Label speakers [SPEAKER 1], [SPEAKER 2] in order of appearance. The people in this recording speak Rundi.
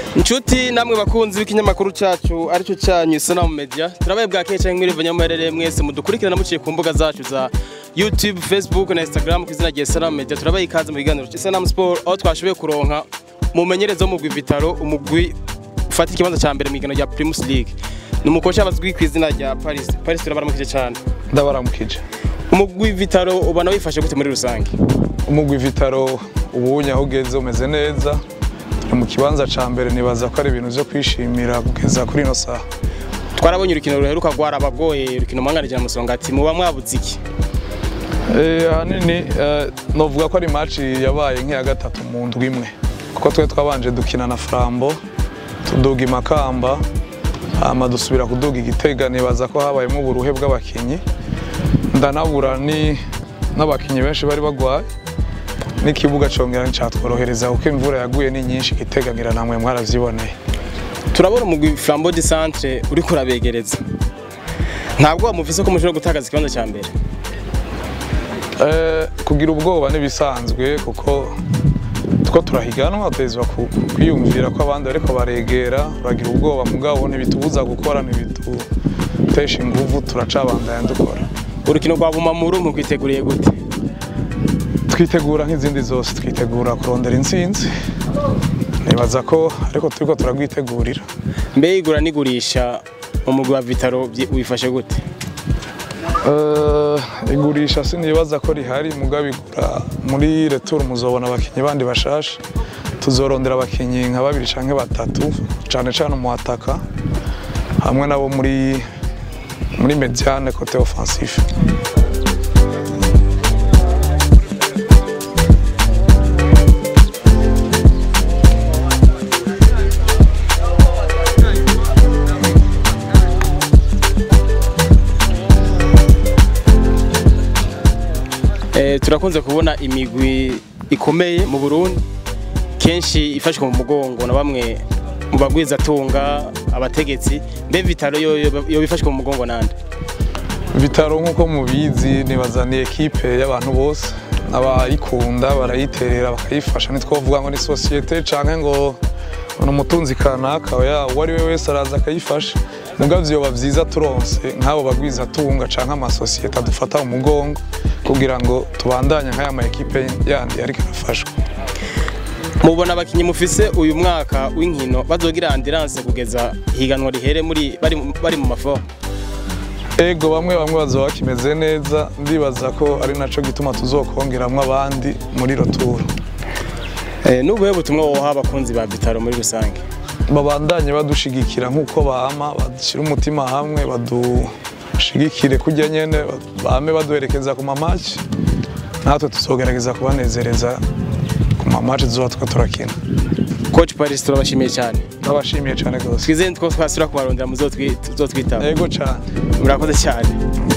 [SPEAKER 1] Inshuti namwe bakunzi b'ikinyamakuru cyacu aricyo cyanyu Sanamu Media turabaye bwakeye cyangwa muri vanyamuherere mwese mudukurikirana muciye ku mbuga zacu za YouTube, Facebook na Instagram ku izina rya Sanamu Media turabaye ikaze mu biganiro cya Sanamu Sport aho twashoboye kuronka umumenyereza wo mu mugwi Vitaro umugwi ufata ikibanza cya mbere mu igano rya Primus League ni umukoci abazwi ku izina rya Paris Paris turabaramukije cyane
[SPEAKER 2] ndabaramukije
[SPEAKER 1] umugwi Vitaro ubona wifashe gute muri rusange
[SPEAKER 2] umugwi vitaro ubunye aho ugeze umeze neza turi mu kibanza ca mbere nibaza ko ari ibintu vyo kwishimira kugeza kuri ino saha
[SPEAKER 1] twarabonye urukino ruheruka rwarabagoye urukino mwangarije musonga ati muba mwabuze iki
[SPEAKER 2] Eh, ahanini eh, novuga ko ari match yabaye nk'iya gatatu mu ndwi imwe kuko twe twabanje dukina na frambo tuduga imakamba hama dusubira kuduga igitega nibaza ko habayemo uburuhe bw'abakinyi ndanabura ni n'abakinyi benshi bari bagwaye n'ikibuga congera nicatworohereza kuko imvura yaguye ni nyinshi igitega ngira namwe mwaravyiboneye
[SPEAKER 1] turabona umugwi Flambeau du Centre uri kurabegereza ntabwo wamuvise ko mushobora gutakaza ikibanza cya mbere
[SPEAKER 2] Eh, kugira ubwoba n'ibisanzwe kuko two turahiganwa tutezwa ku- ku- kwiyumvira ko abandi bariko baregera uragira ubwoba mugabo ntibitubuza gukora ntibidutesha inguvu turacabandanya dukora
[SPEAKER 1] urukino rwa Bumamuru mugwiteguriye gute
[SPEAKER 2] twitegura nk'izindi zose twitegura kurondera intsinzi nibaza ko ariko turiko turagwitegurira
[SPEAKER 1] mbe igura n'igurisha umugwi wa Vitaro byi- wifashe gute
[SPEAKER 2] Eh, igurisha sinibaza ko rihari mugabo igura muri retour muzobona abakinyi bandi bashasha tuzorondera abakinyi nka babiri canke batatu cane cane umuataka hamwe nabo muri muri mediane kote offensif
[SPEAKER 1] Eh, turakunze kubona imigwi ikomeye mu Burundi kenshi ifashwe mu mugongo na bamwe mu bagwizatunga abategetsi mbe Vitaro yo yo bifashwe mu mugongo nande
[SPEAKER 2] bitaro nk'uko mubizi nibaza ni ekipe y'abantu bose abayikunda barayiterera bakayifasha ntitwovuga ngo ni sosiyete canke ngo ni umutunzi kanaka oya uwo ari we wese araza akayifasha mugabo vyoba vyiza turonse nk'abo bagwizatunga canke amasosiyete adufata mu mugongo kugira ngo tubandanye nk'aya ma ekipe yandi ariko arafashwa
[SPEAKER 1] mubona abakinyi mufise uyu mwaka w'inkino bazogira ambulance kugeza higanwa rihere muri bari bari mu mafomu
[SPEAKER 2] ego bamwe bamwe bazoba bakimeze neza ndibaza ko ari naco gituma tuzokongeramwo abandi muri roturo
[SPEAKER 1] eh, n'ubuhe butumwa woha abakunzi ba Vitaro muri rusange
[SPEAKER 2] babandanye badushigikira nk'uko bama badushyira umutima hamwe badushigikire kujya nyene bame baduherekeza ku mamaci natwe tuzogerageza kubanezereza ku mamaci tuzoba twe turakina
[SPEAKER 1] coach Paris turabashimiye cyane
[SPEAKER 2] ndabashimiye cyane rwose
[SPEAKER 1] twizeye ko twasubira kubarondera muzotwitaba
[SPEAKER 2] ego cyane
[SPEAKER 1] murakoze cyane